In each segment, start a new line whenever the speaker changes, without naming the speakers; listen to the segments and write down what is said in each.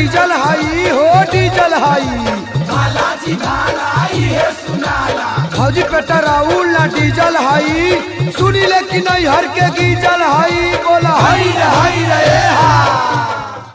diesel हाई हो diesel हाई फौजी petrol ना डीजल हाई सुनी ले कि नहीं हर के डीजल हाई बोला हाई रे हाई रे ए हा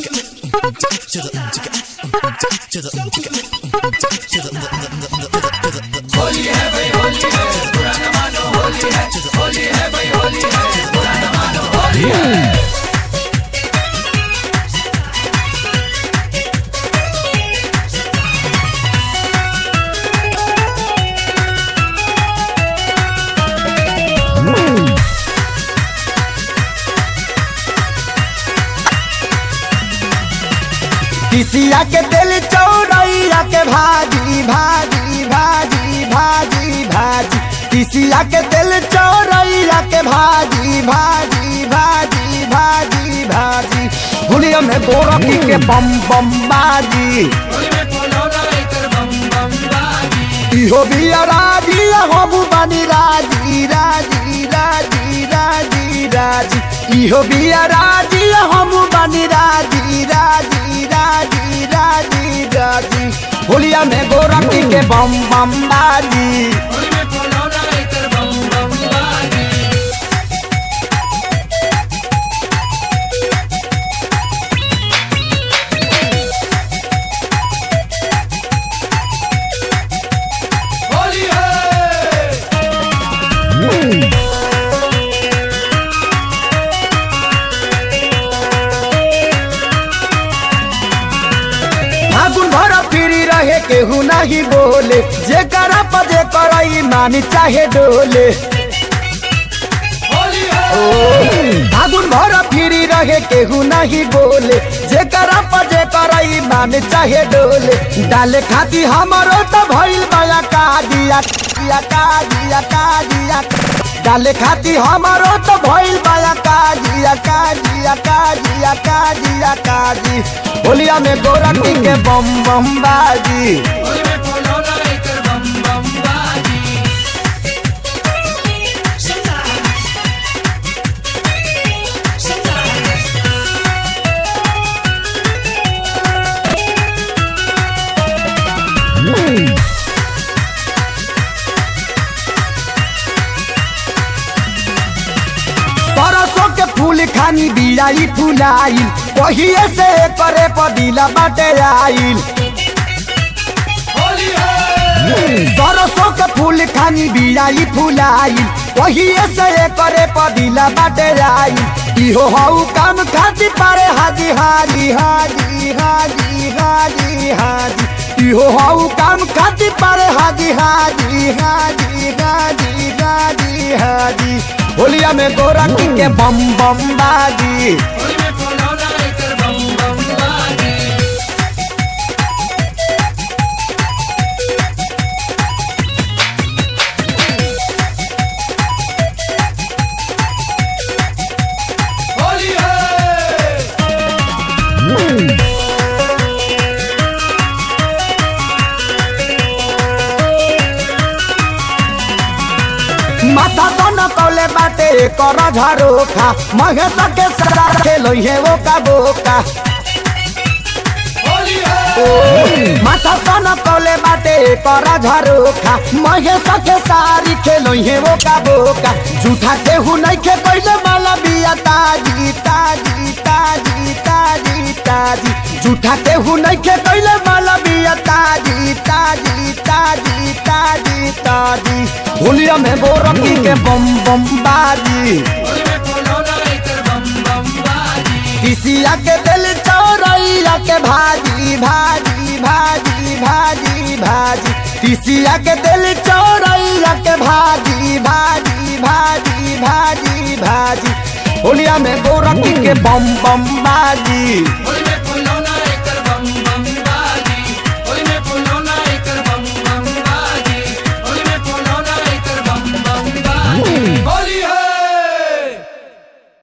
किसिया के दिल चौरैया के भाजी भाजी भाजी भाजी भाजी किसिया के दिल चौरैया के भाजी भाजी भाजी भाजी भाजी हुलिया में गोरखी के बम बम बाजी इहो भी राजी हम बनी राजी राजी राजी राजी राजी इहो भी राजी हम बनी राजी राजी राजी राजी राजी होलिया में गोरखी के बम बम बाजी फागुन भर फिरी रहे केहू नहीं बोले जे करा पजे करई मानी चाहे डोले फागुन भर फिरी रहे केहू नहीं बोले जे करा पजे करई मानी चाहे डोले डाले खाती हमारो तो भइल बया का दिया दिया का दिया का दिया डाले खाती हमारो तो भइल बया का दिया का दिया का दिया का दिया का दी होलिया में गोरखी के बम बम बाजी सरसों के फूल खानी बियाई फुलाइल पहिए से करे पदिला बाटे आइल सरसों के फूल खानी बियाई फुलाइल पहिए से करे पदिला बाटे आइल इहो हऊ काम खाती पारे हाजी हाजी हाजी हाजी हाजी हाजी इहो हऊ काम खाती पारे हाजी हाजी हाजी हाजी हाजी हाजी होलिया में गोरखी के बम बम बाजी माथा तो न कौले बाटे कर झरोखा महेश के सरा खेलो हे वो का बोका माथा तो न कौले बाटे कर झरोखा महेश के सारी खेलो हे वो का बोका झूठा केहू नहीं खे कोइले माला बिया ताजी ताजी ताजी ताजी ताजी झूठा केहू नहीं खे कोइले माला बिया ताजी ताजी ताजी ताजी ताजी होलिया में गोरखी के बम बम बाजी किसिया के दिल चौरैया के भाजी भाजी भाजी भाजी भाजी किसिया के दिल चौरैया के भाजी भाजी भाजी भाजी भाजी होलिया में गोरखी के बम बम बाजी